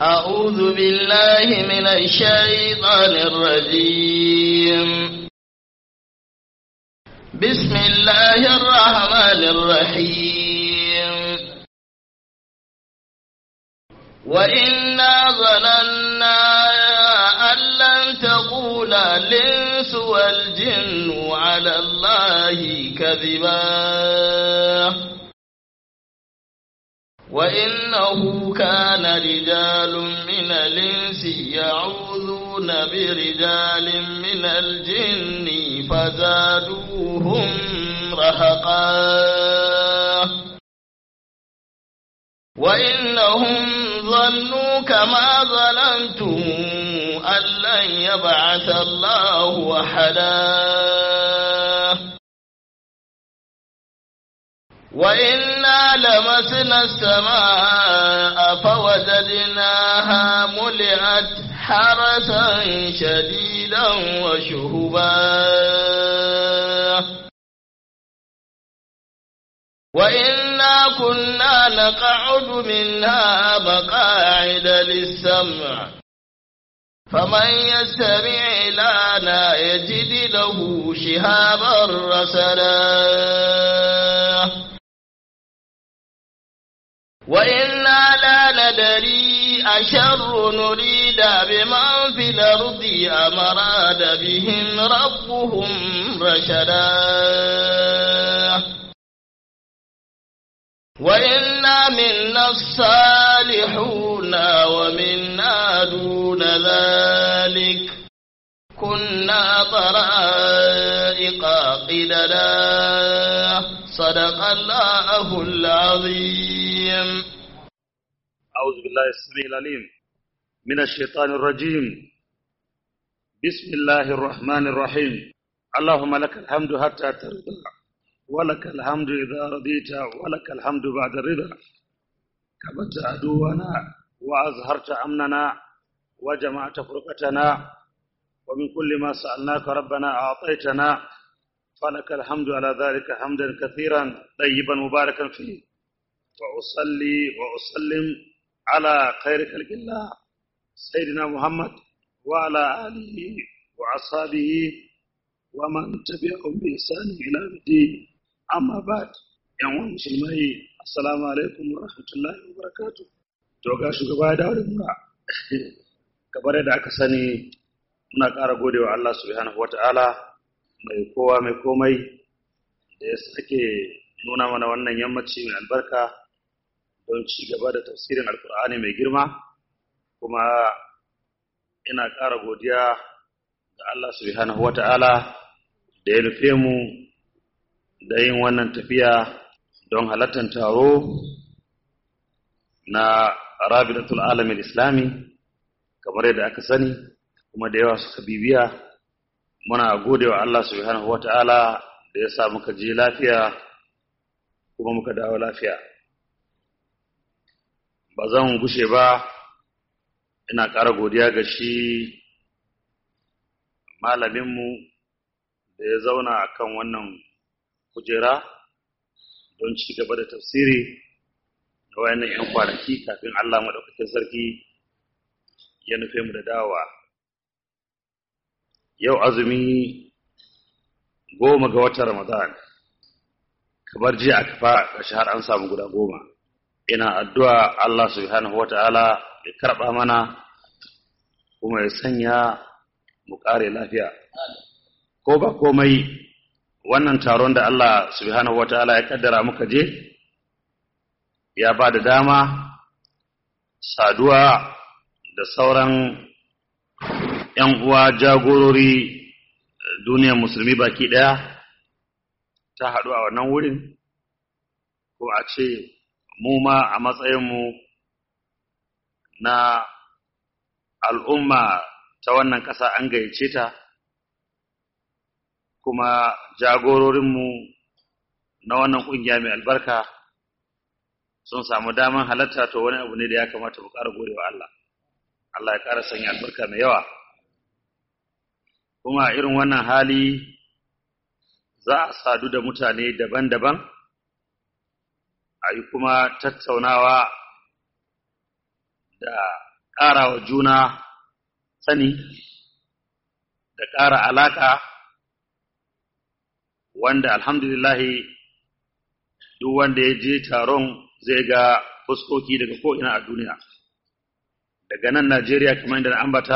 أعوذ بالله من الشيطان الرجيم بسم الله الرحمن الرحيم وإنا ظننا أن لن تقول الإنس والجن على الله كذبا وإنه كان رجال من الإنس يعوذون برجال من الجن فزادوهم رهقا وإنهم ظنوا كما ظننتم أن لن يبعث الله أحدا وإنا لمسنا السماء فوجدناها ملئت حرسا شديدا وشهبا وإنا كنا نقعد منها مقاعد للسمع فمن يستمع لنا يجد له شهابا رسلا وإنا لا ندري أشر نريد بمن في الأرض أم أراد بهم ربهم رشدا وإنا منا الصالحون ومنا دون ذلك كنا طرائق قددا صدق الله العظيم أعوذ بالله السميع العليم من الشيطان الرجيم بسم الله الرحمن الرحيم اللهم لك الحمد حتى ترضى ولك الحمد إذا رضيت ولك الحمد بعد الرضا كبت عدونا وأظهرت أمننا وجمعت فرقتنا ومن كل ما سألناك ربنا أعطيتنا فلك الحمد على ذلك حمدا كثيرا طيبا مباركا فيه وأصلي وأسلم على خير خلق الله سيدنا محمد وعلى آله وأصحابه ومن تبعهم بإحسان إلى الدين أما بعد ‘yan musulmai assalamu alaikum wa rahmatullahi wa barakatu to ga shugaba ya dawo da mura kamar yadda aka sani muna ƙara godewa Allah subhanahu wa ta'ala mai kowa mai komai da ya sake nuna mana wannan yammaci mai albarka don ci gaba da tafsirin alkur'ani mai girma kuma ina ƙara godiya ga Allah subhanahu wa ta'ala da ya nufe mu da yin wannan tafiya don halartar taro na rabidatul alamin islami kamar yadda aka sani kuma da yawa suka bibiya muna gode wa Allah subhanahu wa ta'ala da ya sa muka je lafiya kuma muka dawo lafiya ba zan gushe ba ina ƙara godiya ga shi malaminmu da ya zauna a kan wannan kujera don ci gaba da tafsiri da wayannan 'yan kwanaki kafin Allah maɗaukakin sarki ya nufe mu da dawa. Yau azumi goma ga watan Ramadan, kamar jiya aka fa ƙarshe har an samu guda goma. Ina addu'a Allah subhanahu wa ta'ala ya karɓa mana kuma ya sanya mu ƙare lafiya. Ko ba komai wannan taron da Allah subhanahu wa ta'ala ya kaddara muka je, ya ba da dama saduwa da sauran ‘yan uwa jagorori duniyar musulmi baki ɗaya ta haɗu a wannan wurin, ko a ce mu ma a matsayinmu na al'umma ta wannan ƙasa an gayyace ta, kuma jagororinmu na wannan ƙungiya mai albarka sun samu daman halatta to wani abu ne da ya kamata mu ƙara gode wa Allah. Allah ya ƙara sanya albarka mai yawa. Kuma irin wannan hali za a sadu da mutane daban-daban, a yi kuma tattaunawa da ƙara wa juna sani da ƙara alaƙa wanda alhamdulillahi duk wanda ya je taron zai ga fuskoki daga ko'ina a duniya daga nan najeriya kamar yadda na ambata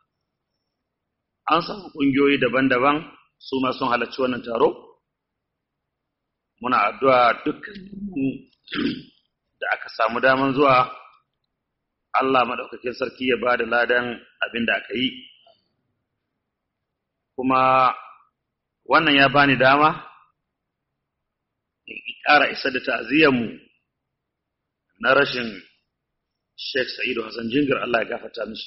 an samu ƙungiyoyi daban-daban su ma sun halarci wannan taro muna addu'a dukkaninmu da aka samu daman zuwa Allah maɗaukakin sarki ya ba da ladan abin da aka yi kuma wannan ya bani dama in ƙara isa da ta'aziyyarmu na rashin Sheikh Sa'idu Hassan Jingir Allah ya gafarta mishi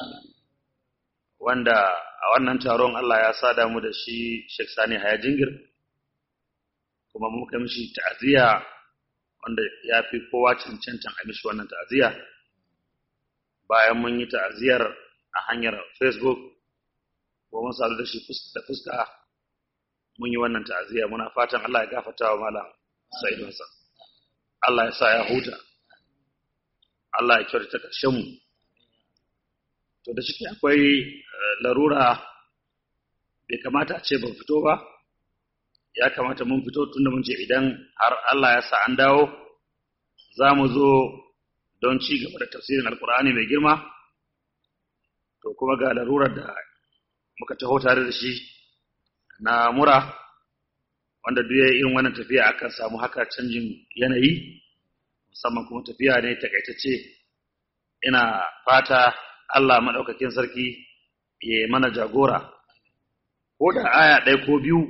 wanda a wannan taron Allah ya sada mu da shi Sheikh Sani Haya Jingir kuma muka mishi ta'aziyya wanda ya fi kowa cancantan a mishi wannan ta'aziyya bayan mun yi ta'aziyyar a hanyar Facebook ko mun sadu da shi fuska da fuska mun yi wannan ta'aziyya muna fatan Allah ya gafarta wa malam Sa'idu Hassan Allah ya sa ya huta Allah ya kyautata ƙarshen mu to da shi akwai larura bai kamata a ce ban fito ba ya kamata mun fito tunda mun ce idan har Allah ya sa an dawo za mu zo don ci gaba da tafsirin alkur'ani mai girma to kuma ga larurar da muka taho tare da shi na mura wanda duk ya irin wannan tafiya akan samu haka canjin yanayi musamman kuma tafiya ne takaitacce ina fata Allah maɗaukakin sarki ya mana jagora ko da aya ɗaya ko biyu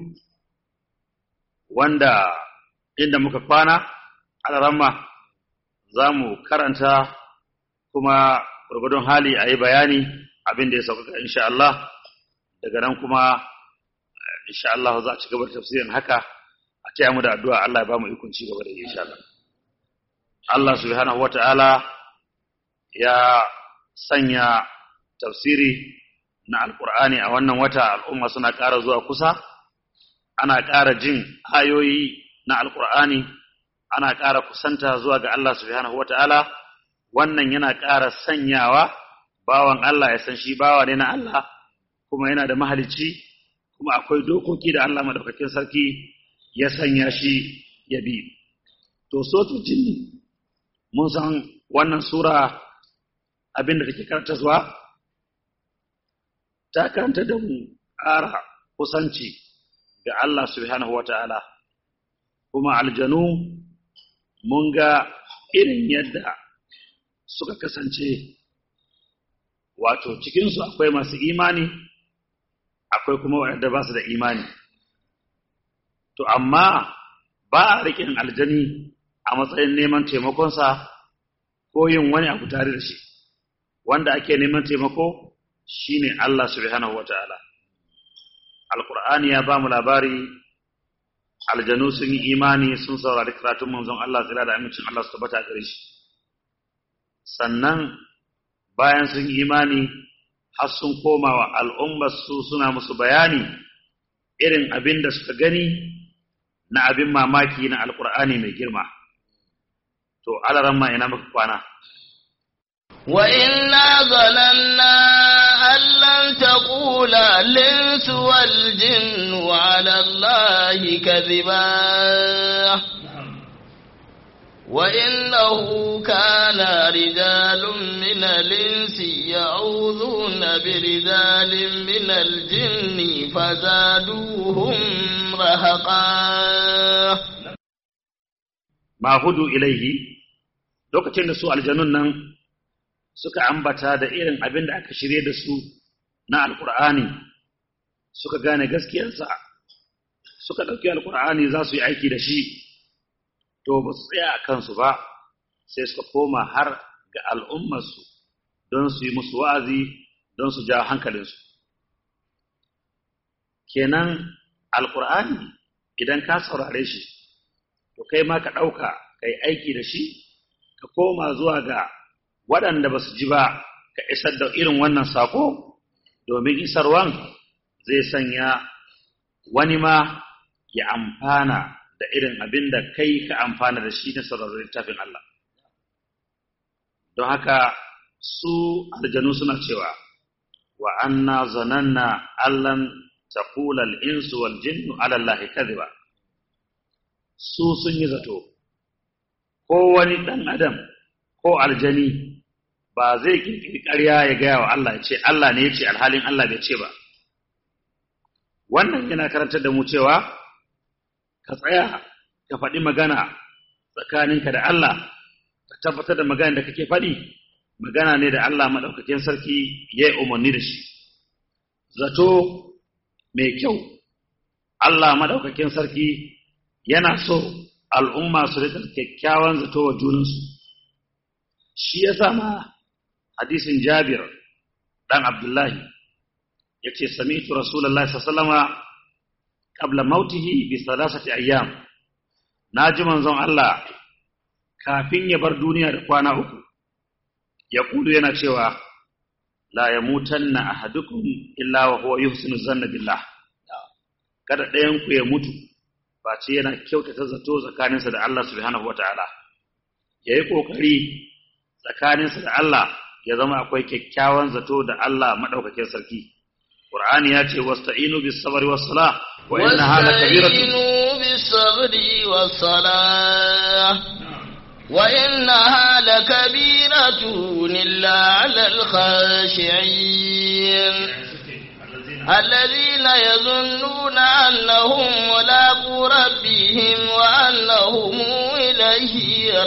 wanda inda muka kwana alaramma za mu karanta kuma gurgudun hali a yi bayani abin da ya sauƙaƙa insha Allah daga nan kuma insha Allah za a ci gaba da tafsirin haka a taya mu da addu'a Allah ya ba mu ikon ci gaba da insha Allah Allah subhanahu wata'ala ya sanya tafsiri na alkur'ani a wannan wata al'umma suna ƙara zuwa kusa ana ƙara jin ayoyi na alkur'ani ana ƙara kusanta zuwa ga Allah subhanahu wata'ala wannan yana ƙara sanyawa bawan Allah ya san shi bawa ne na Allah kuma yana da mahalicci kuma akwai dokoki da Allah madaukakin sarki ya sanya shi ya bi to sotu jinni mun san wannan sura abin da take karanta zuwa ta karanta da mu ƙara kusanci ga Allah subhanahu wata'ala kuma aljanu mun ga irin yadda suka kasance wato cikinsu akwai masu imani akwai kuma waɗanda ba su da imani to amma ba a riƙin aljani a matsayin neman taimakonsa ko yin wani abu tare da shi wanda ake neman taimako shine Allah subhanahu wataala alqur'ani ya ba mu labari aljanu sun yi imani sun saurari karatun manzon Allah tsira da amincin Allah su tabbata gare shi sannan bayan sun yi imani har sun koma wa al'ummar su suna musu bayani irin abin da suka gani na abin mamaki na alqur'ani mai girma to alaran ma ina muka kwana وإنا ظننا أن لن تقول الإنس والجن على الله كذبا وإنه كان رجال من الإنس يعوذون برجال من الجن فزادوهم رهقا ما هدوا إليه lokacin da su aljanun nan suka ambata da irin abin da aka shirye da su na alkur'ani suka gane gaskiyarsa suka ɗauki alkur'ani za su yi aiki da shi to ba su tsaya a kansu ba sai suka koma har ga al'ummarsu don su yi musu wa'azi don su ja hankalinsu kenan alkur'ani idan ka saurare shi to kai ma ka ɗauka ka yi aiki da shi ka koma zuwa ga waɗanda ba su ji ba ka isar da irin wannan sako domin isarwan zai sanya wani ma ya amfana da irin abin da kai ka amfana da shi na sauraron littafin Allah. Don haka su aljanu suna cewa wa anna zananna allan taqula al-insu wal jinnu ala allahi kadhiba su sun yi zato ko wani dan adam ko aljani ba zai kirkiri ƙarya ya gaya wa Allah ya ce Allah ne ya ce alhalin Allah bai ce ba wannan yana karantar da mu cewa ka tsaya ka faɗi magana tsakaninka da Allah ka tabbatar da magana da kake faɗi magana ne da Allah maɗaukakin sarki ya yi umarni da shi zato mai kyau Allah maɗaukakin sarki yana so al'umma su rika kyakkyawan zato wa junansu shi ya sama hadisin jabir ɗan abdullahi ya ce sami'tu rasulallah sallama qabla mautihi bi salasati ayyam na ji manzon Allah kafin ya bar duniya da kwana uku ya kudu yana cewa la ya mutanna ahadukum illa wa huwa yuhsinu zanna billah kada ɗayan ku ya mutu ba ce yana kyautata zato tsakaninsa da Allah subhanahu wataala yayi kokari tsakaninsa da Allah ya zama akwai kyakkyawan zato da Allah madaukakin sarki Qur'ani ya ce wasta'inu bis sabri was salah wa innaha lakabiratun واستعينوا بالصبر والصلاة وإنها لكبيرة إلا على الخاشعين الذين يظنون أنهم ملاقو ربهم وأنهم إليه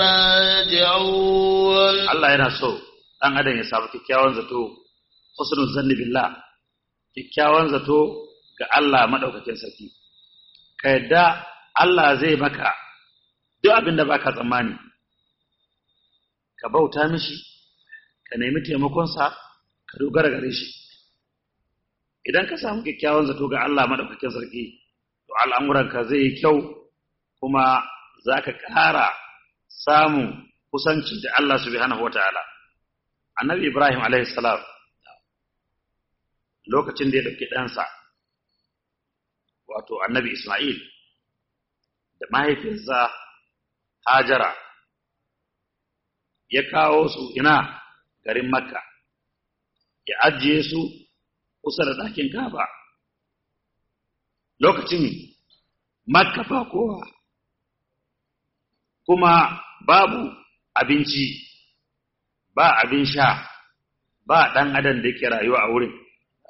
راجعون Allah yana so ɗan adam ya samu kyakkyawan zato husnul zanni billah kyakkyawan zato ga Allah madaukakin sarki ka yadda Allah zai maka duk abin da baka tsammani ka bauta mishi ka nemi taimakonsa ka dogara gare shi idan ka samu kyakkyawan zato ga Allah madaukakin sarki to al'amuranka zai yi kyau kuma za ka ƙara samun kusanci da Allah subhanahu wa ta'ala. Annabi Ibrahim salam lokacin da ya ɗauki ɗansa, wato annabi Ismail, da mahaifinsa Hajara, ya kawo su ina garin Makka, ya ajiye su kusa da ɗakin Kaba. Lokacin Makka ba kowa, kuma babu abinci ba abin sha ba ɗan adam da yake rayuwa a wurin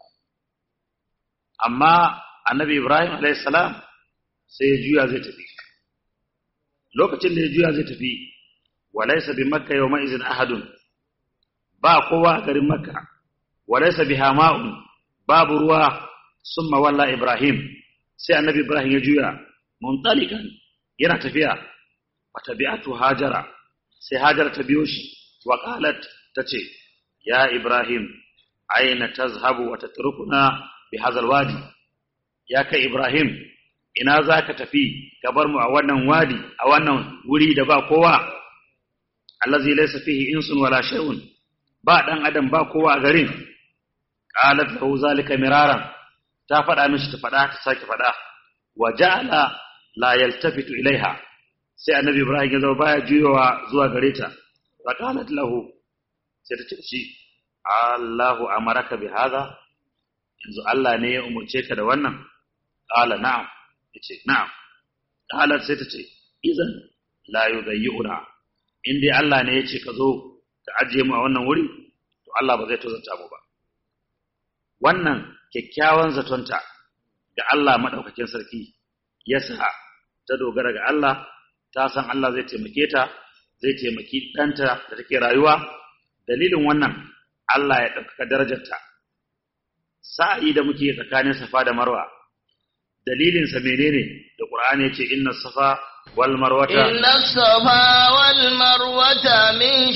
amma annabi ibrahim salam sai ya juya zai tafi lokacin da ya juya zai tafi walaisa bi makka yau ma'izin ahadun ba kowa a garin makka walaisa bi hama'un babu ruwa sun mawalla ibrahim sai annabi ibrahim ya juya muntalikan yana tafiya fatabi'atu hajara sai hajara ta biyo shi wa qalat tace ya ibrahim aina tazhabu wa tatrukuna bi hadzal wadi ya kai ibrahim ina zaka tafi ka bar mu a wannan wadi a wannan wuri da ba kowa allazi laysa fihi insun wala shay'un ba dan adam ba kowa a garin qalat lahu zalika miraran ta faɗa mishi ta faɗa ta sake faɗa wa ja'ala la yaltafitu ilaiha sai annabi ibrahim ya zama baya juyowa zuwa gare ta fa qalat lahu sai ta ce shi Allahu amaraka bi hadha yanzu Allah ne ya umurce ka da wannan qala na'am yace na'am qalat sai ta ce idan la yudayyuna in dai Allah ne yace ka zo ka ajiye mu a wannan wuri to Allah ba zai tozarta mu ba wannan kyakkyawan zatonta ga Allah madaukakin sarki yasa ta dogara ga Allah ta san Allah zai taimake ta zai taimaki ɗanta da take rayuwa dalilin wannan Allah ya ɗaukaka darajarta sa'i da muke tsakanin safa da marwa dalilinsa menene da ƙur'ani ya ce inna safa wal marwata inna safa wal marwata min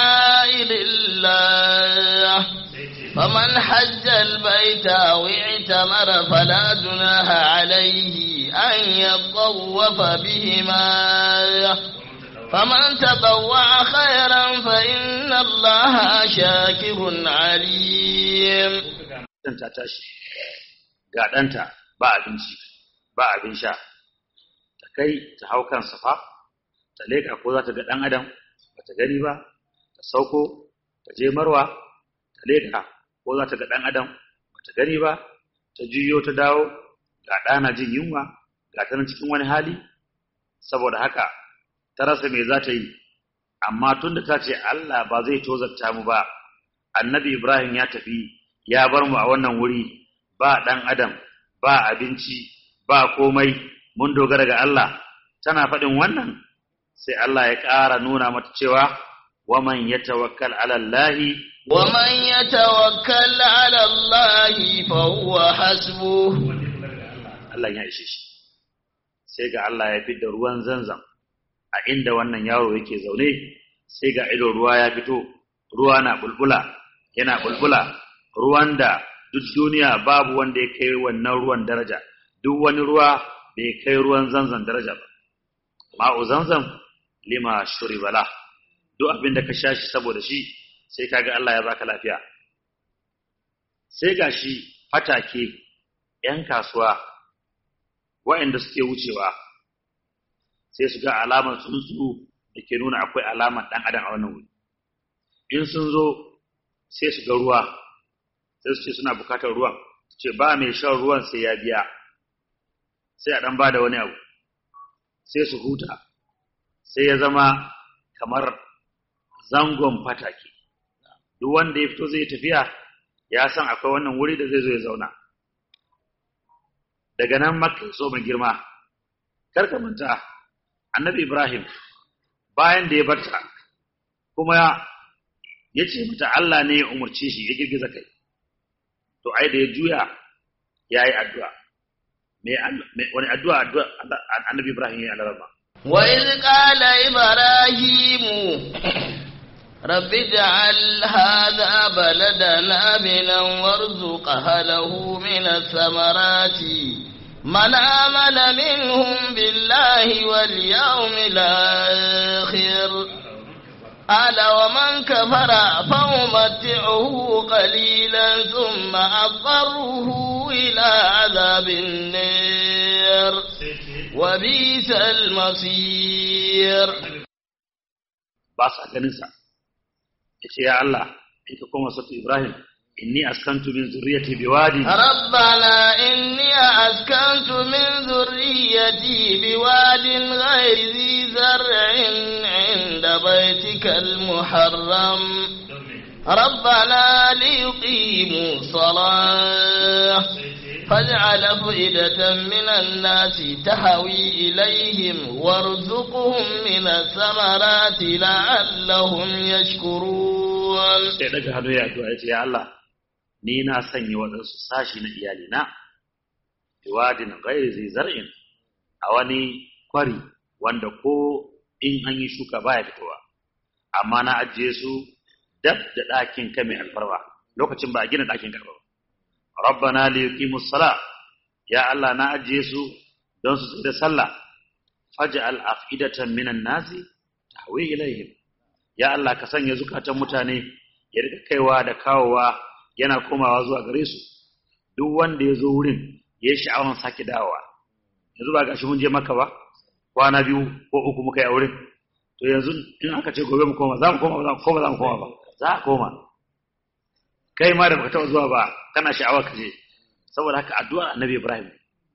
sha'irillah faman hajja al-baita wa i'tamara fala junaha alayhi an yatawwafa bihima فمن تطوع خيرا فإن الله شاكر عليم ta tashi ga ɗanta ba abinci ba abin sha ta kai ta hau kan safa ta leƙa ko za ta ga ɗan adam ba ta gani ba ta sauko ta je marwa ta leka ko za ta ga ɗan adam ba ta gani ba ta juyo ta dawo ga ɗana jin yunwa ga ta nan cikin wani hali saboda haka ta rasa me za ta yi amma tunda ta ce Allah ba zai tozarta mu ba annabi Ibrahim ya tafi ya bar mu a wannan wuri ba ɗan adam ba abinci ba komai mun dogara ga Allah tana faɗin wannan sai Allah ya ƙara nuna mata cewa waman yatawakkal ala Allah ومن يتوكل على الله فهو حسبه Allah ya ishe shi sai ga Allah ya fidda ruwan zanzam a inda wannan yaro yake zaune sai ga ido ruwa ya fito ruwa na bulbula yana bulbula ruwan da duk duniya babu wanda ya kai wannan ruwan daraja duk wani ruwa bai kai ruwan zanzam daraja ba ma'u zanzam lima shuribala duk abin da ka sha shi saboda shi sai kaga Allah ya baka lafiya sai gashi fatake ‘yan kasuwa waɗanda suke wucewa sai su ga alamar tsuntsu da ke nuna akwai alamar ɗan adam a wannan wuri in sun zo sai su ga ruwa sai su ce suna bukatar ruwan su ce ba mai shan ruwan sai ya biya sai a ɗan ba da wani abu sai su huta sai ya zama kamar zangon fatake duk wanda ya fito zai tafiya ya san akwai wannan wuri da zai zo ya zauna daga nan makka so mai girma karka manta annabi ibrahim bayan da ya barta kuma ya ce mata Allah ne ya umarci shi ya girgiza kai to ai da ya juya ya yi addu'a wani addu'a addu'a annabi ibrahim ya yi alarama وإذ قال إبراهيم رب اجعل هذا بلدنا آمنا وارزق أهله من الثمرات من آمن منهم بالله واليوم الآخر قال ومن كفر فأمتعه قليلا ثم أضطره إلى عذاب النار وبئس المصير ba sa ganinsa ya ce ya Allah in ka koma sautu Ibrahim inni askantu min zurriyati biwadi ربنا إني أسكنت من ذريتي بواد غير ذي زرع عند بيتك المحرم ربنا ليقيموا الصلاة فاجعل أفئدة من الناس تهوي إليهم وارزقهم من الثمرات لعلهم يشكرون sai daga hannu ya addu'a ya ce ya Allah ni na sanya waɗansu sashi na iyalina biwadin ghairi zai zar'in a wani kwari wanda ko in an yi shuka baya fitowa amma na ajiye su dab da ɗakin ka mai alfarwa lokacin ba a gina ɗakin ka ba rabbana li yuqimus sala ya Allah na ajiye su don su da sallah faj'al afidatan minan nasi tahwi ilaihim ya Allah ka sanya zukatan mutane ya rika kaiwa da kawowa yana komawa zuwa gare su duk wanda ya zo wurin ya yi sha'awar sake dawowa yanzu ba gashi mun je maka ba kwana biyu ko uku muka yi a wurin to yanzu in aka ce gobe mu koma za mu koma ba za mu koma za mu koma ba za a koma kai ma da baka taɓa zuwa ba kana sha'awar ka je saboda haka addu'ar annabi ibrahim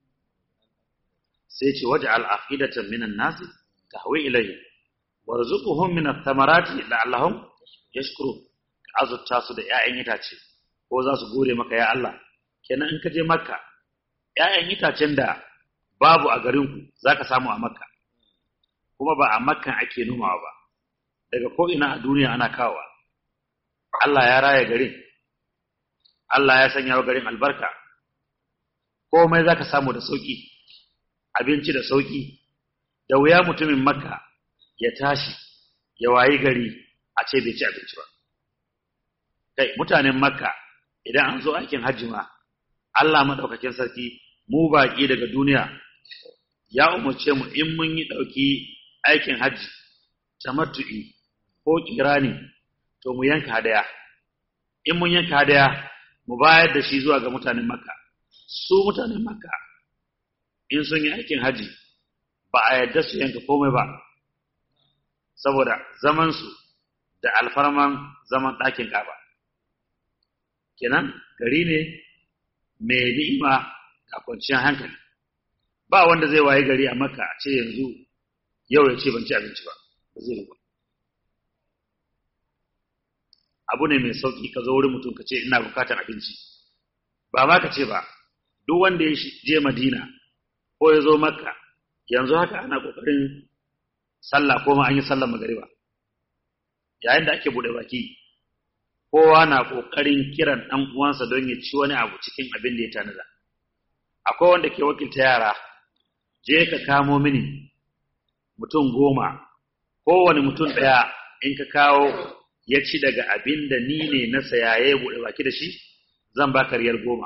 sai ce waje al'afidatan minan nasi tahwi ilayhi warzuquhum min ath-thamarati la'allahum yashkurun ka azurta su da 'ya'yan itace ko za su gode maka ya Allah kenan in ka je makka 'ya'yan itacen da babu a garin ku zaka samu a makka kuma ba a makkan ake nomawa ba daga ko ina a duniya ana kawowa Allah ya raya garin Allah ya sanya wa garin albarka komai zaka samu da sauki abinci da sauki da wuya mutumin makka ya tashi ya wayi gari a ce bai ci abinci ba kai mutanen makka idan an zo aikin hajji ma Allah madaukakin sarki mu baki daga duniya ya umarce mu in mun yi dauki aikin hajji tamattu'i ko kirani to mu yanka hadaya in mun yanka hadaya mu bayar da shi zuwa ga mutanen makka su mutanen makka in sun yi aikin hajji ba a yarda su yanka komai ba saboda zamansu da alfarman zaman ɗakin Ka'aba kenan gari ne mai ni'ima da kwanciyar hankali ba wanda zai waye gari a Makka a ce yanzu yau ya ce ban ci abinci ba ba zai ba abu ne mai sauki ka zo wurin mutum ka ce ina bukatar abinci ba ma ka ce ba duk wanda ya je Madina ko ya zo Makka yanzu haka ana kokarin sallah ko ma an yi sallar magariba yayin da ake bude baki kowa na kokarin kiran dan uwansa don ya ci wani abu cikin abin da ya tanada akwai wanda ke wakilta yara je ka kamo mini mutum goma kowane mutum ɗaya in ka kawo ya ci daga abin da ni ne na saya ya buɗe baki da shi zan ba riyal goma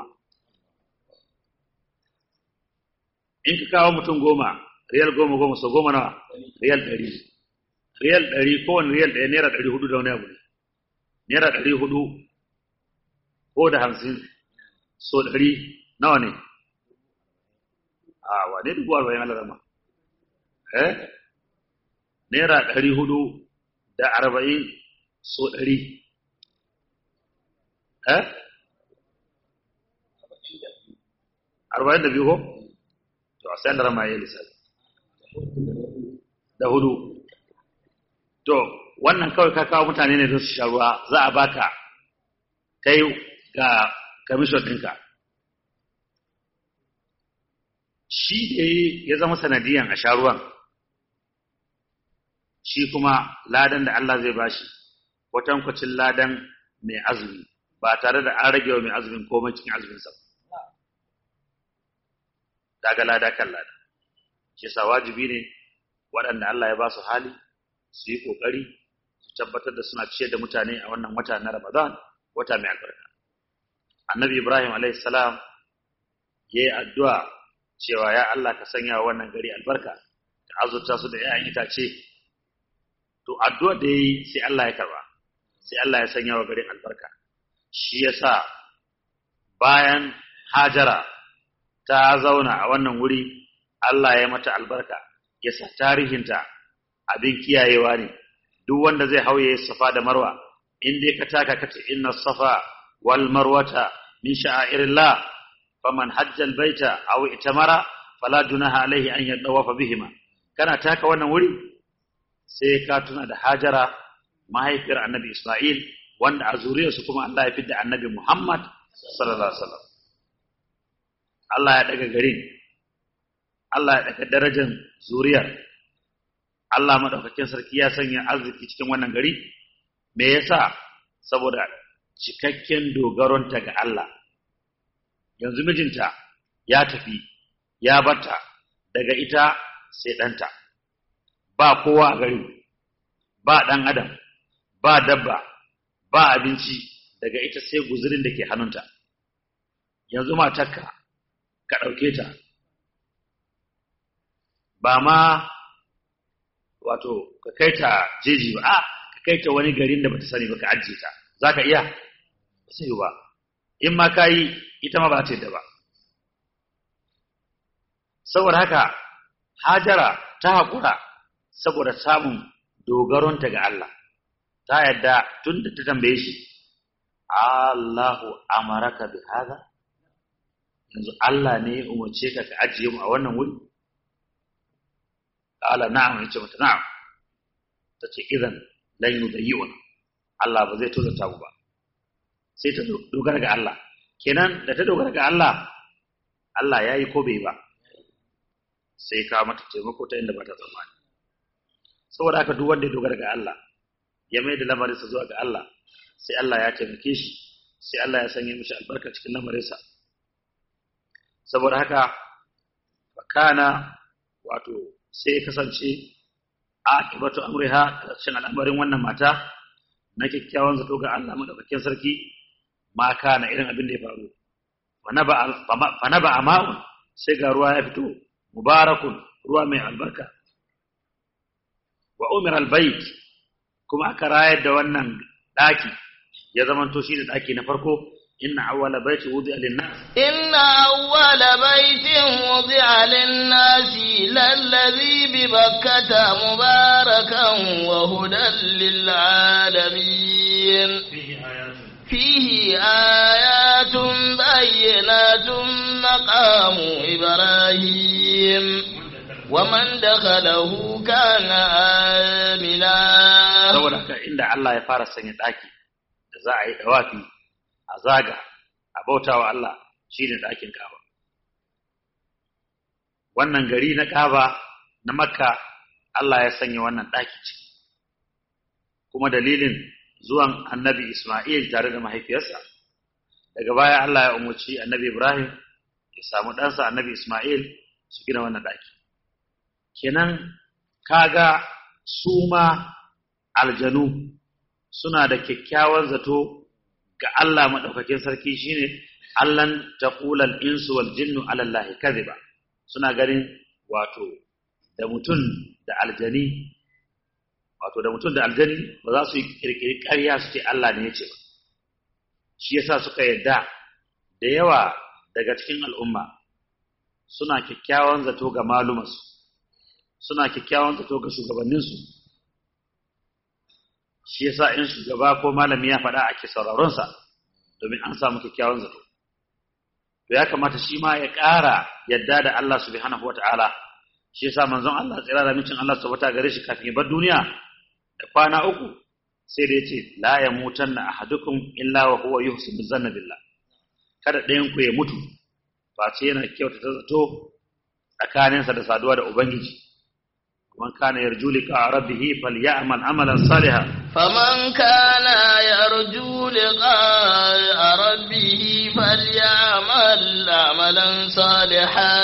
in ka kawo mutum goma riyal goma goma so goma nawa riyal ɗari riyal ɗari kowane riyal ɗaya naira ɗari hudu da wani abu ne naira ɗari hudu ko da hamsin so ɗari nawa ne a wane dubu arba'in ala zama eh naira ɗari hudu da arba'in so ɗari eh arba'in da biyu ko to a sayan da rama ya lissafi da hudu to wannan kawai ka kawo mutane ne don su sha ruwa za a baka kai ga kamishon ɗinka shi da ya zama sanadiyan a sha ruwan shi kuma ladan da Allah zai bashi kwatankwacin ladan mai azumi ba tare da an rage wa mai azumin komai cikin azuminsa daga lada kan lada shi sa wajibi ne waɗanda Allah ya ba su hali su yi ƙoƙari su tabbatar da suna ciyar da mutane a wannan wata na Ramadan wata mai albarka annabi Ibrahim alaihi salam ya yi addu'a cewa ya Allah ka sanya wa wannan gari albarka ka azurta su da ‘ya'yan itace to addu'a da ya yi sai Allah ya karba sai Allah ya sanya wa garin albarka shi ya sa bayan hajara ta zauna a wannan wuri Allah ya mata albarka ya sa tarihinta abin kiyayewa ne duk wanda zai hauye safa da marwa in dai ka taka kace inna safa wal marwata min sha'airillah faman hajjal baita aw itamara fala junaha alaihi an yadawafa bihima kana taka wannan wuri sai ka tuna da hajara mahaifiyar annabi isma'il wanda a zuriyarsu kuma Allah ya fidda annabi muhammad sallallahu alaihi wasallam Allah ya daga garin Allah ya daga darajar zuriyar Allah madaukakin sarki ya sanya arziki cikin wannan gari me yasa saboda cikakken dogaronta ga Allah yanzu mijinta ya tafi ya bata daga ita sai ɗanta ba kowa a gari ba ɗan adam ba dabba ba abinci daga ita sai guzurin da ke hannunta yanzu matarka ka ɗauke ta ba ma wato ka kai ta jeji ba a ka kai ta wani garin da bata sani ba ka ajiye ta za ka iya ba sai ba in ma ka yi ita ma ba ta yadda ba saboda haka hajara ta haƙura saboda samun dogaronta ga Allah ta yadda tun da ta tambaye shi Allahu amaraka bi hada yanzu Allah ne ya umarce ka ka ajiye mu a wannan wuri qala na'am yace mata na'am tace idan lan yudayyuna Allah ba zai tozata mu ba sai ta dogara ga Allah kenan da ta dogara ga Allah Allah ya yi ko bai ba sai ka mata taimako ta inda ba ta tsammani saboda haka duk wanda ya dogara ga Allah ya mai da lamarinsa zuwa ga Allah sai Allah ya taimake shi sai Allah ya sanya mishi albarka cikin lamarinsa saboda haka fakana wato sai ya kasance akibatu amriha karshen al'amarin wannan mata na kyakkyawan zato ga Allah madaukakin sarki ma kana irin abin da ya faru fa naba ama'un sai ga ruwa ya fito mubarakun ruwa mai albarka wa umar albayt kuma aka rayar da wannan daki ya zamanto shi da daki na farko inna awwala baiti wudi'a lin-nas إن أول بيت وضع للناس للذي ببكة مباركا وهدى للعالمين fihi ayatun فيه آيات بينات مقام إبراهيم ومن دخله كان آمنا saboda haka inda Allah ya fara sanya daki da za a yi dawafi a zaga a bautawa Allah shine dakin Kaaba wannan gari na Kaaba na Makka Allah ya sanya wannan daki ciki kuma dalilin zuwan Annabi Isma'il tare da mahaifiyarsa daga baya Allah ya umarci Annabi Ibrahim ya samu ɗansa Annabi Isma'il su gina wannan daki kenan kaga su ma aljanu suna da kyakkyawan zato ga Allah maɗaukakin sarki shine Allahn taqulal insu wal jinnu ala Allah kadhiba suna ganin wato da mutum da aljani wato da mutum da aljani ba za su yi kirkiri ƙarya su ce Allah ne ya ce ba shi yasa suka yadda da yawa daga cikin al'umma suna kyakkyawan zato ga malumansu suna kyakkyawan zato ga shugabanninsu shi yasa in shugaba ko malami ya faɗa ake sauraronsa domin an samu kyakkyawan zato to ya kamata shi ma ya ƙara yadda da Allah subhanahu wata'ala shi yasa manzon Allah tsira da mincin Allah subhanahu gare shi kafin ya bar duniya da kwana uku sai da yace la yamutanna ahadukum illa wa huwa yuhsinu zanna billah kada ɗayan ku ya mutu face yana kyautata zato tsakaninsa da saduwa da ubangiji man kana yarju liqa rabbih falyamal amalan salihan فمن كان يرجو لقاء ربه فليعمل عملا صالحا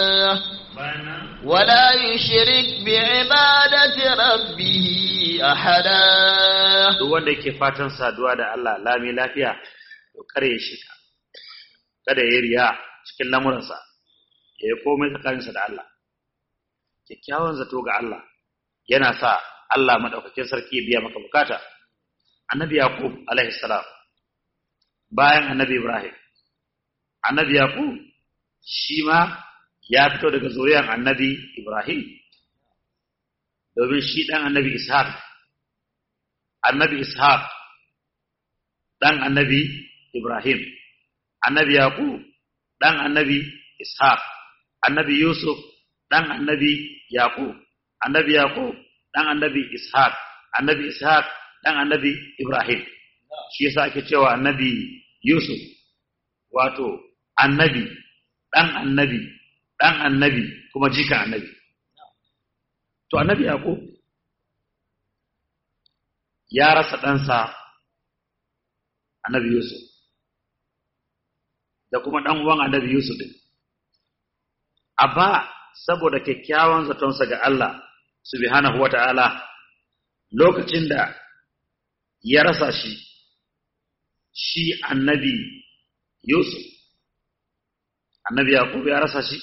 ولا يشرك بعبادة ربه أحدا duk wanda yake fatan saduwa da Allah lami lafiya to kare ya shika kada ya riya cikin lamuransa ya yi komai tsakaninsa da Allah kyakkyawan zato ga Allah yana sa Allah madaukakin sarki ya biya maka bukata annabi yaqub alaihi salam bayan annabi ibrahim annabi yaqub shi ma ya fito daga zuriyar annabi ibrahim domin shi dan annabi ishaq annabi ishaq dan annabi ibrahim annabi yaqub dan annabi ishaq annabi yusuf dan annabi yaqub annabi yaqub dan annabi ishaq annabi ishaq dan annabi ibrahim shi yasa ake cewa annabi yusuf wato annabi dan annabi dan annabi kuma jikan annabi to annabi yaqub ya rasa ɗansa annabi yusuf da kuma ɗan uwan annabi yusuf din abba saboda kyakkyawan zatonsa ga Allah subhanahu wata'ala lokacin da ya rasa shi shi annabi Yusuf annabi Yaqub ya rasa shi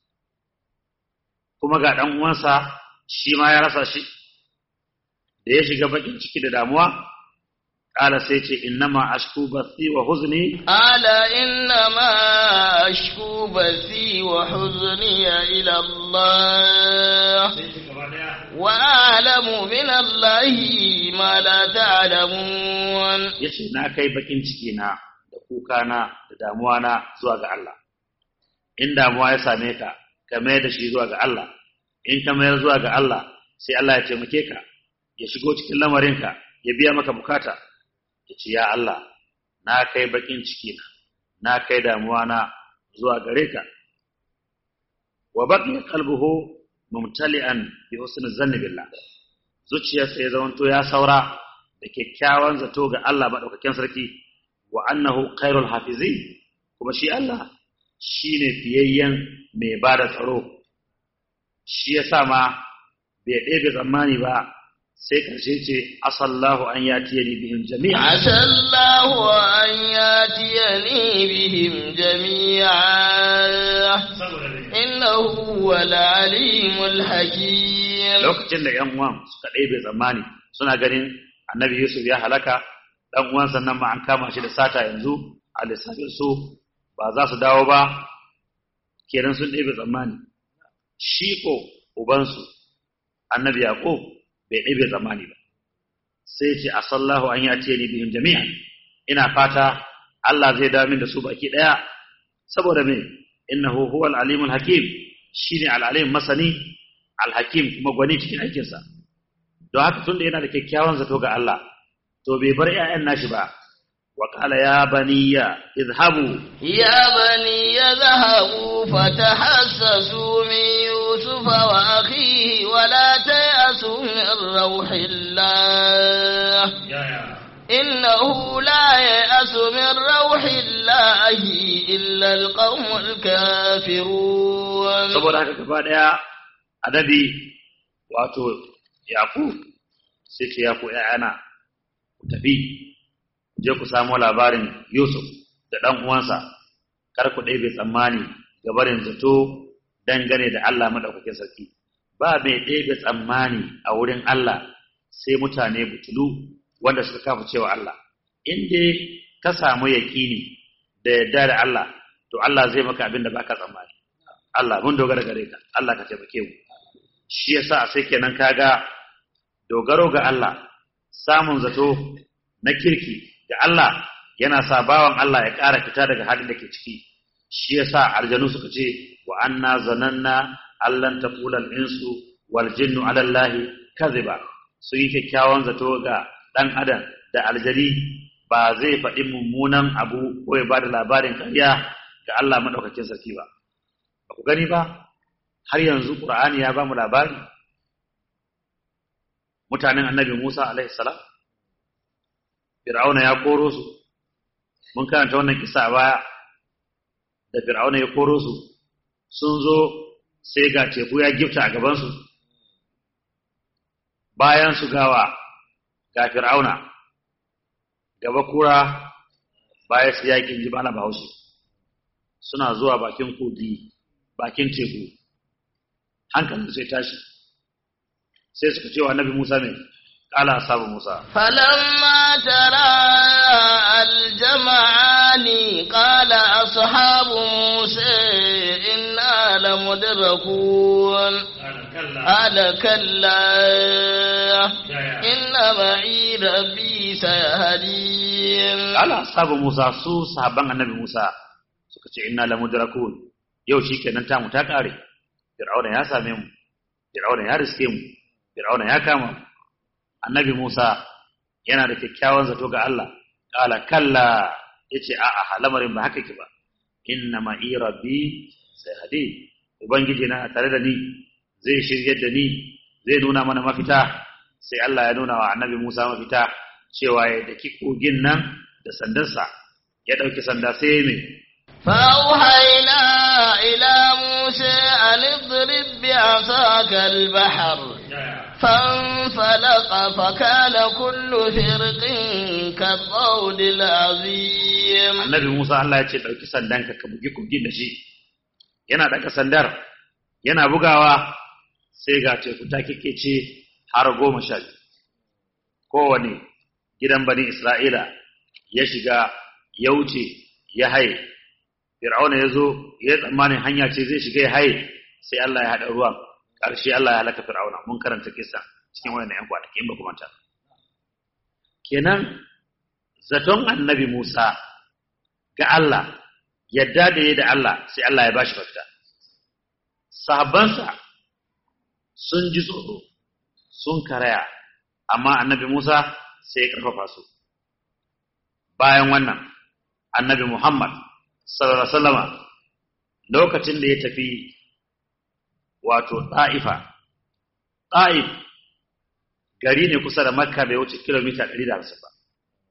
kuma ga dan uwansa shi ma ya rasa shi da ya shiga bakin ciki da damuwa kala sai ce innama ashku bathi wa huzni ala innama ashku bathi wa huzni ila Allah wa a'lamu min Allah ma la ta'lamun yace na kai bakin ciki na da kuka na da damuwa na zuwa ga Allah in damuwa ya same ka ka mayar da shi zuwa ga Allah in ka mayar zuwa ga Allah sai Allah ya taimake ka ya shigo cikin lamarinka ya biya maka bukata ya ce ya Allah na kai bakin ciki na na kai damuwa na zuwa gare ka wa baqiya qalbuhu mumtali'an bi husni zanni billah zuciyarsa ya zamanto ya saura da kyakkyawan zato ga Allah madaukakin sarki wa annahu khairul hafizi kuma shi Allah shine fiyayyen mai bada tsaro shi yasa ma bai ɗebe tsammani ba sai karshe ce asallahu an yatiyani bihim jami'a asallahu an yatiyani bihim jami'a innahu wal alimul hakim lokacin da ƴan uwan suka ɗebe tsammani suna ganin annabi Yusuf ya halaka dan uwan sannan ma an kama shi da sata yanzu a lissafin su ba za su dawo ba kenan sun ɗebe tsammani shi ko ubansu annabi yaqub bai ɗebe tsammani ba sai ce asallahu an ya ce ni bihim jami'an ina fata Allah zai dawo min da su baki daya saboda me innahu huwal alimul hakim shine al-alim masani al-hakim kuma gwani cikin aikinsa don haka tunda yana da kyakkyawan zato ga Allah to bai bar ƴaƴan nashi ba wa qala ya baniya idhabu يا بني يذهبوا فتحسسوا من يوسف وأخيه ولا تيأسوا من روح الله إنه لا يأس من روح الله إلا القوم الكافرون saboda haka gaba daya adabi wato yaqub sai ce ya ku ƴaƴana ku tafi je ku samu labarin yusuf da ɗan uwansa kar ku ɗebe tsammani ga barin zato dangane da Allah madaukakin sarki ba mai ɗebe tsammani a wurin Allah sai mutane butulu wanda suka kafa cewa Allah in dai ka samu yaƙini da yadda da Allah to Allah zai maka abin da baka tsammani Allah mun dogara gare ka Allah ka taimake mu shi yasa sai kenan kaga dogaro ga Allah samun zato na kirki ga Allah yana sa bawan Allah ya ƙara fita daga halin da ke ciki shi yasa aljanu suka ce wa anna zananna allan taqulal insu wal jinnu ala allahi kadhiba su yi kyakkyawan zato ga dan adam da aljari ba zai faɗi mummunan abu ko ya bada labarin ƙarya ga Allah madaukakin sarki ba ba ku gani ba har yanzu qur'ani ya ba mu labari mutanen annabi Musa alaihi salam fir'auna ya koro su mun karanta wannan kisa a baya da fir'auna ya koro su sun zo sai ga teku ya gifta a gabansu bayan su gawa ga fir'auna gaba kura baya su yakin ji bana bahaushe suna zuwa bakin kogi bakin teku hankalin sai tashi sai suka ce wa annabi musa ne kala asabu musa فلما ترى الجمعان قال أصحاب موسى إنا لمدركون قال كلا إن معي ربي سيهدين kala asabu musa su sahabban annabi musa suka ce inna lamudrakun yau shikenan ta mu ta kare fir'auna ya same mu fir'auna ya riske mu fir'auna ya kama mu annabi Musa yana da kyakkyawan zato ga Allah kala kalla yace a a lamarin ba haka ke ba inna ma rabbi sai hadi ubangiji na tare da ni zai shiryar da ni zai nuna mana mafita sai Allah ya nuna wa annabi Musa mafita cewa ya daki kogin nan da sandarsa ya dauki sanda sai mai فأوحينا إلى موسى أن اضرب بعصاك البحر فانفلق فكان كل فرق كالطود العظيم annabi Musa Allah ya ce ɗauki sandanka ka bugi kogin da shi yana ɗaga sandar yana bugawa sai ga teku ta ce har goma sha biyu kowane gidan bani Isra'ila ya shiga ya wuce ya haye Fir'auna ya zo ya tsammanin hanya ce zai shiga ya haye sai Allah ya haɗa ruwan ƙarshe Allah ya halaka Fir'auna mun karanta kisa cikin wannan ‘yan kwanaki in ba kuma ta kenan zaton annabi Musa ga Allah yadda da ya da Allah sai Allah ya bashi mafita sahabbansa sun ji tsoro sun karaya amma annabi Musa sai ya karfafa su bayan wannan annabi Muhammad sallallahu alaihi wasallama lokacin da ya tafi wato Ta'ifa Ta'if gari ne kusa da Makka bai wuce kilomita 150 ba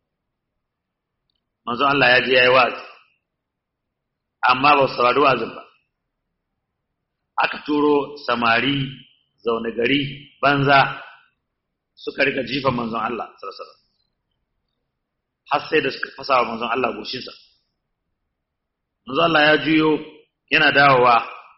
manzo Allah ya je yayi wazi amma ba su saurari wazin ba aka turo samari zaune gari banza suka rika jifa manzon Allah sallallahu alaihi wasallam har sai da suka fasa wa manzon Allah goshinsa manzon Allah ya juyo yana dawowa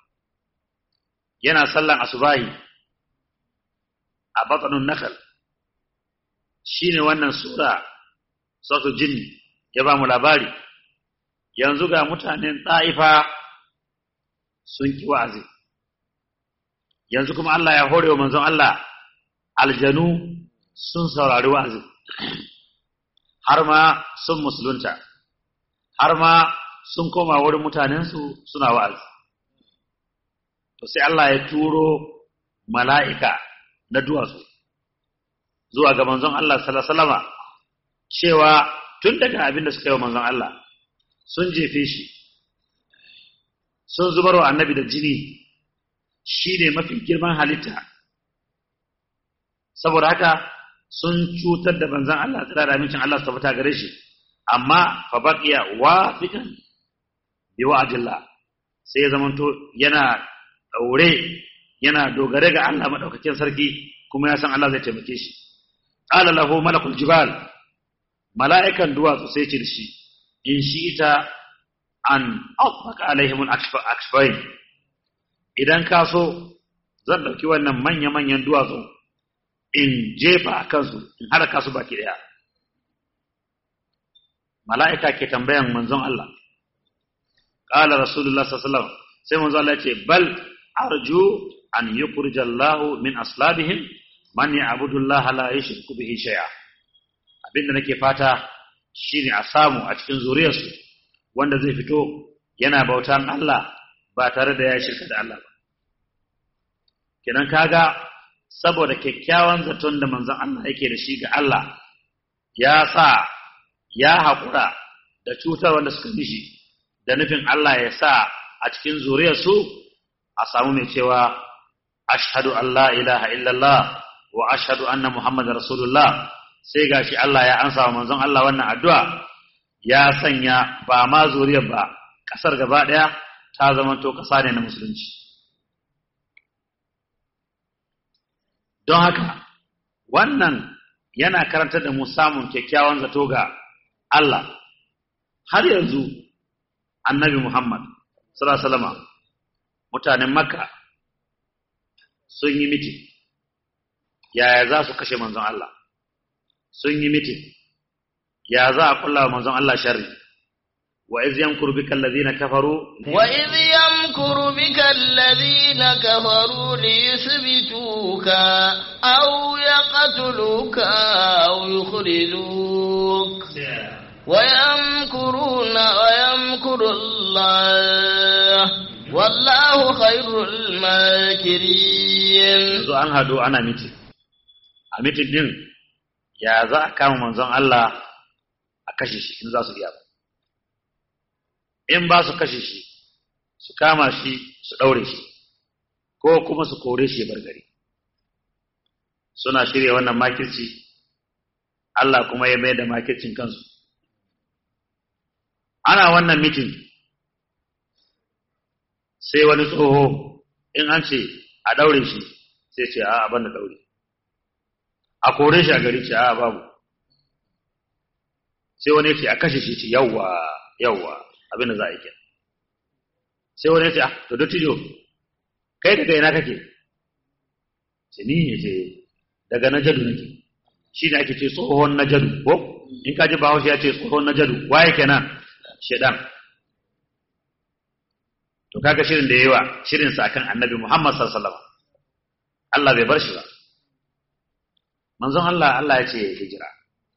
yana sallan asubahi a batsanun nakal shine wannan sura sautu jinni ya ba mu labari yanzu ga mutanen ta'ifa sun ki wa'azi yanzu kuma Allah ya hore wa manzon Allah aljanu sun saurari wa'azi har ma sun musulunta har ma sun koma wurin mutanensu suna wa'azi to sai Allah ya turo mala'ika na duwatsu zuwa ga manzon Allah salama cewa tun daga abin da suka yi wa manzon Allah sun jefe shi sun zubar wa annabi da jini shi ne mafi girman halitta saboda haka sun cutar da manzon Allah tsira da amincin Allah su tabbata gare shi amma fa baqiya wafiqan bi wa'dillah sai ya zamanto yana daure yana dogare ga Allah madaukakin sarki kuma ya san Allah zai taimake shi qala lahu malakul jibal mala'ikan duwatsu sai ce shi in shi ita an afaka alaihim al-akfain idan ka so zan dauki wannan manya-manyan duwatsu in jefa a kansu in haraka su baki daya mala'ika ke tambayan manzon Allah qala rasulullah sallallahu alaihi wasallam sai manzon Allah ya ce bal arju an yukhrija Allah min aslabihim man ya'budu Allah la yushriku bihi shay'a abinda nake fata shine a samu a cikin zuriyarsu wanda zai fito yana bautan Allah ba tare da ya shirka da Allah ba kenan kaga saboda kyakkyawan zaton da manzon Allah yake da shi ga Allah ya sa ya haƙura da cutar wanda suka mishi da nufin Allah ya sa a cikin zuriyarsu a samu mai cewa ashhadu an la ilaha illallah wa ashhadu anna muhammadar rasulullah sai gashi Allah ya ansa wa manzon Allah wannan addu'a ya sanya ba ma zuriyar ba kasar gaba daya ta zamanto kasa ne na musulunci don haka wannan yana karantar da mu samun kyakkyawan zato ga Allah har yanzu annabi Muhammad sallallahu alaihi wasallam mutanen Makka sun yi mitin yaya za su kashe manzon Allah sun yi mitin ya za a kulla wa manzon Allah sharri wa iz yamkuru bika alladhina kafaru wa iz yamkuru bika alladhina kafaru liyuthbituka aw yaqtuluka aw yukhrijuk wa yamkuruna wa yamkuru Allah wallahu khairul makirin yanzu an hado ana mitin a mitin din ya za a kama manzon Allah a kashe shi in za su iya ba in ba su kashe shi su kama shi su ɗaure shi ko kuma su kore shi bar gari suna shirya wannan makirci Allah kuma ya mai da makircin kansu ana wannan mitin sai wani tsoho in an ce a ɗaure shi sai ce a ban da ɗaure a kore shi a gari ce a babu sai wani ce a kashe shi ce yawwa yawwa abinda za a yi ke sai wani ce to dottijo kai daga ina kake ce ni ne ce daga najadu nake shi ne ake ce tsohon najadu ko in ka ji bahaushe ya ce tsohon najadu waye kenan shedan to kaga shirin da yayi wa shirin sa akan annabi Muhammad sallallahu alaihi wasallam Allah bai bar shi ba manzon Allah Allah ya ce hijira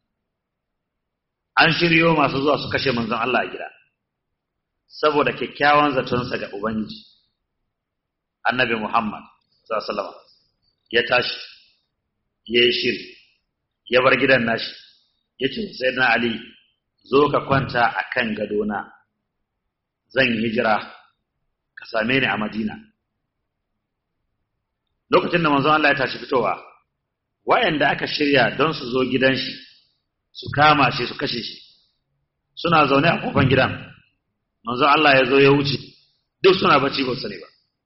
an shiryo masu zuwa su kashe manzon Allah a gida saboda kyakkyawan zatonsa ga Ubangiji annabi Muhammad sallallahu ya tashi ya yi shiri ya bar gidan nashi ya ce sai na Ali zo ka kwanta a kan gadona zan yi hijira ka same ni a Madina lokacin da manzon Allah ya tashi fitowa wayanda aka shirya don su zo gidan shi su kama shi su kashe shi suna zaune a kofan gidan manzon Allah ya zo ya wuce duk suna bacci ba su ne ba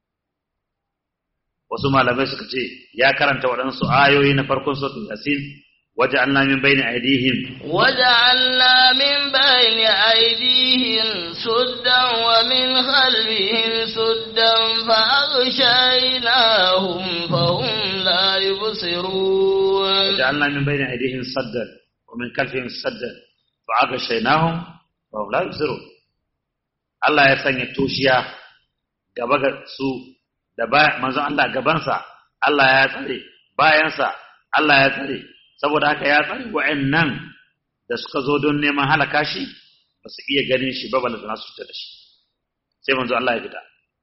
wasu malamai suka ce ya karanta waɗansu ayoyi na farkon suratul yasin waja'alna min bayni aydihim وجعلنا من بين أيديهم سدا ومن خلفهم سدا فأغشيناهم فهم لا يبصرون waja'alna min bayni aydihim saddan wa min khalfihim saddan fa aka shainahum fa hum la yubsirun Allah ya sanya toshiya gaba ga su da ba manzon Allah gabansa Allah ya tsare bayansa Allah ya tsare saboda haka ya tsare wa'annan da suka zo don neman halaka shi ba su iya ganin shi ba balle su fita da shi sai manzon Allah ya fita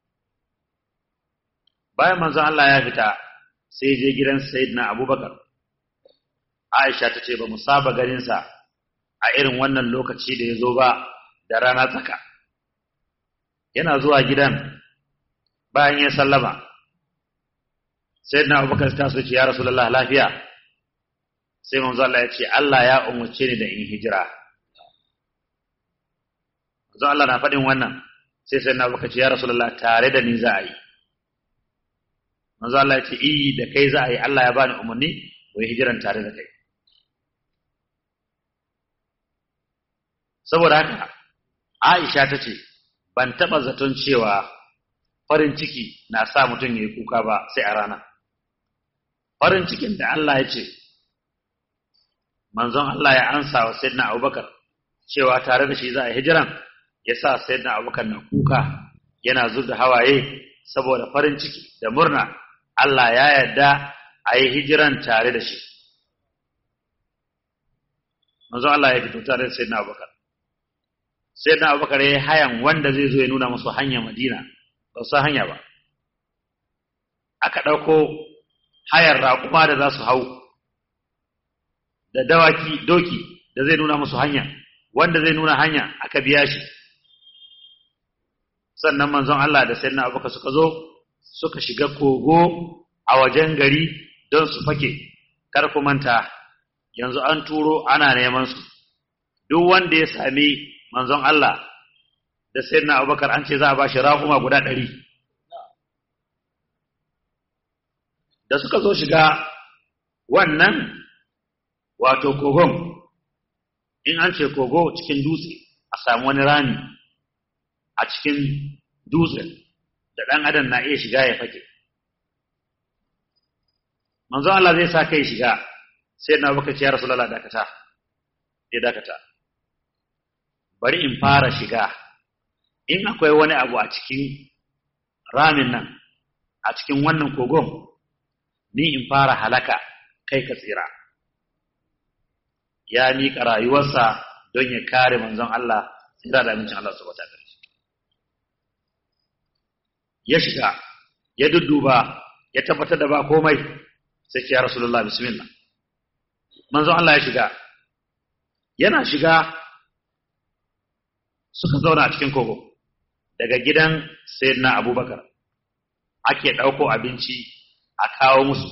bayan manzon Allah ya fita sai je gidan Sayyidina Abubakar Aisha ta ce ba mu saba ganin sa a irin wannan lokaci da ya zo ba da rana tsaka yana zuwa gidan bayan ya sallama sai na abubakar ta so ce ya rasulullah lafiya sai manzo Allah ya ce Allah ya umarce ni da in hijira manzo Allah na faɗin wannan sai sai na abubakar ce ya rasulullah tare da ni za a yi manzo Allah ya ce i da kai za a yi Allah ya bani umarni wai hijiran tare da kai saboda haka Aisha ta ce ban taɓa zaton cewa farin ciki na sa mutum ya yi kuka ba sai a rana. Farin cikin da Allah ya ce, manzon Allah ya ansa wa Sayyidina Abubakar cewa tare da shi za a hijiran ya sa Sayyidina Abubakar na kuka yana zub da hawaye saboda farin ciki da murna Allah ya yarda a yi hijiran tare da shi. Manzon Allah ya fito tare da Sayyidina Abubakar. Sayyidina Abubakar ya yi hayan wanda zai zo ya nuna musu hanyar Madina. ba su hanya ba aka ɗauko hayar raƙuma da za su hau da dawaki doki da zai nuna musu hanya wanda zai nuna hanya aka biya shi sannan manzon Allah da sayyidina Abubakar suka zo suka shiga kogo a wajen gari don su fake kar ku manta yanzu an turo ana neman su duk wanda ya sami manzon Allah da sayyidina Abubakar an ce za a bashi raƙuma guda ɗari da suka zo shiga wannan wato kogon in an ce kogo cikin dutse a samu wani rami a cikin dutse da ɗan adam na iya shiga ya fake manzo Allah zai sa kai shiga sai na baka ce ya rasulullah dakata ya dakata bari in fara shiga in akwai wani abu a cikin ramin nan a cikin wannan kogon ni in fara halaka kai ka tsira ya miƙa rayuwarsa don ya kare manzon Allah tsira da amincin Allah su wata gare ya shiga ya dudduba ya tabbatar da ba komai sai ce ya rasulullah bismillah manzon Allah ya shiga yana shiga suka zauna a cikin kogo daga gidan sayyidina abubakar ake ɗauko abinci a kawo musu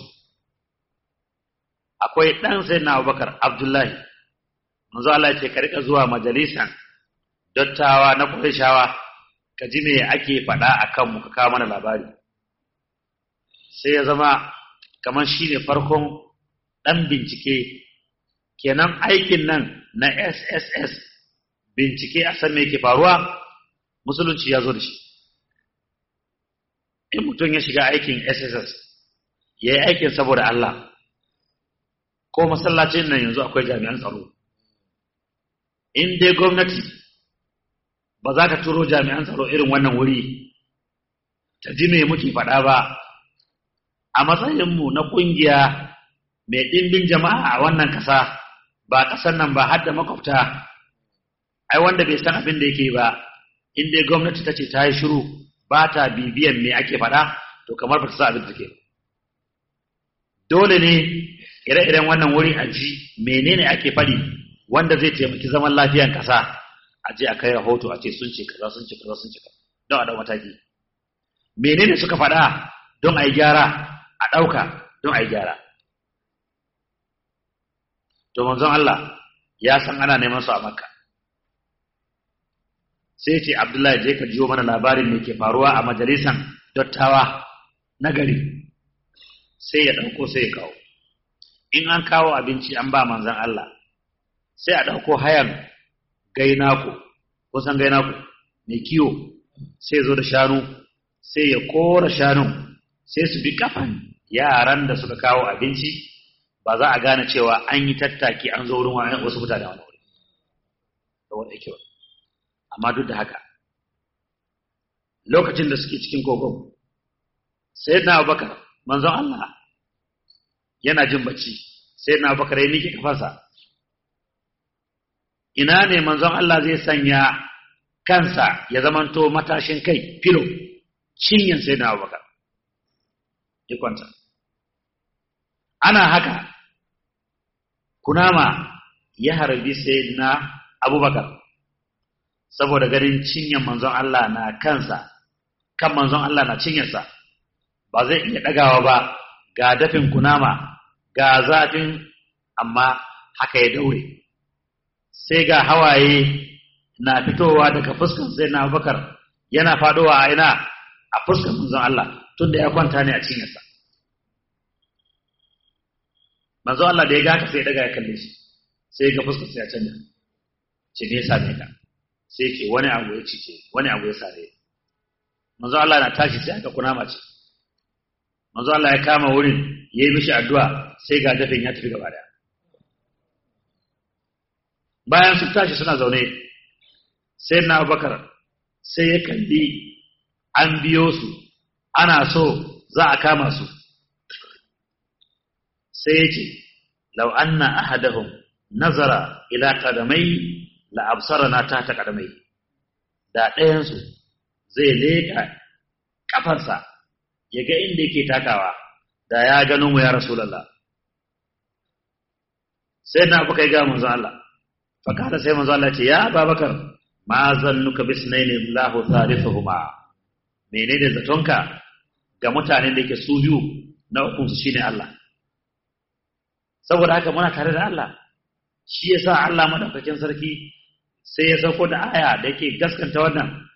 akwai ɗan sayyidina abubakar abdullahi manzo Allah ce ka rika zuwa majalisan dottawa na Qurayshawa ka ji me ake faɗa akan mu ka kawo mana labari sai ya zama kamar shine farkon ɗan bincike kenan aikin nan na SSS bincike a san me yake faruwa musulunci ya zo da shi in mutum ya shiga aikin SSS ya yi aikin saboda Allah ko masallacin nan yanzu akwai jami'an tsaro in dai gwamnati ba za ta turo jami'an tsaro irin wannan wuri ta ji me muke faɗa ba a matsayinmu na ƙungiya mai ɗimbin jama'a a wannan ƙasa ba ƙasar nan ba har da makwabta ai wanda bai san abin da yake ba in dai gwamnati ta ce ta yi shiru ba ta bibiyan me ake faɗa to kamar ba ta sa abin da take dole ne ire-iren wannan wuri a ji menene ake faɗi wanda zai taimaki zaman lafiyan ƙasa a je a kai rahoto a ce sun ce kaza sun ce kaza sun ce kaza don a ɗau mataki menene suka faɗa don a yi gyara a ɗauka don a yi gyara to manzon Allah ya san ana neman su a makka sai ce abdullahi je ka jiyo mana labarin me ke faruwa a majalisan dottawa na gari sai ya ɗauko sai ya kawo in an kawo abinci an ba manzon Allah sai a ɗauko hayan gainako kusan gainako mai kiwo sai zo da shanu sai ya kora shanun sai su bi kafan yaran da suka kawo abinci ba za a gane cewa an yi tattaki an zo wurin wasu mutane wani wuri saboda yake amma duk da haka lokacin da suke cikin kogon sai na abubakar manzon Allah yana jin bacci sai na abubakar ya miƙe kafansa ina ne manzon Allah zai sanya kansa ya zamanto matashin kai filo cinyan sai na abubakar ya kwanta ana haka kunama ya harbi sai na abubakar saboda ganin cinyan manzon Allah na kansa kan manzon Allah na cinyarsa ba zai iya ɗagawa ba ga dafin kunama ga zafin amma haka ya daure sai ga hawaye na fitowa daga fuskar sai na abubakar yana faɗowa a ina a fuskar manzon Allah tunda ya kwanta ne a cinyarsa manzon Allah da ya ga haka sai ya daga ya kalle shi sai ga fuskar sai ya canja ce me yasa ne ka sai ce wani abu ya cice wani abu ya sare manzo Allah na tashi sai aka kunama ce manzo Allah ya kama wurin yayi mishi addu'a sai ga dafin ya tafi gaba daya bayan su tashi suna zaune sai na Abubakar sai ya kalli an biyo su ana so za a kama su sai ya ce law anna ahadahum nazara ila qadamai la absarana ta ta qadamai da ɗayansu zai leka kafarsa ya ga inda yake takawa da ya gano mu ya rasulullah sai na abu kai ga manzo Allah fa kada sai manzo Allah ce ya Abubakar ma zannuka bisnaini Allahu thalithuhuma menene zatonka ga mutanen da yake su biyu na ukun su shine Allah saboda haka muna tare da Allah shi yasa Allah madaukakin sarki sai ya sauko da aya da yake gaskanta wannan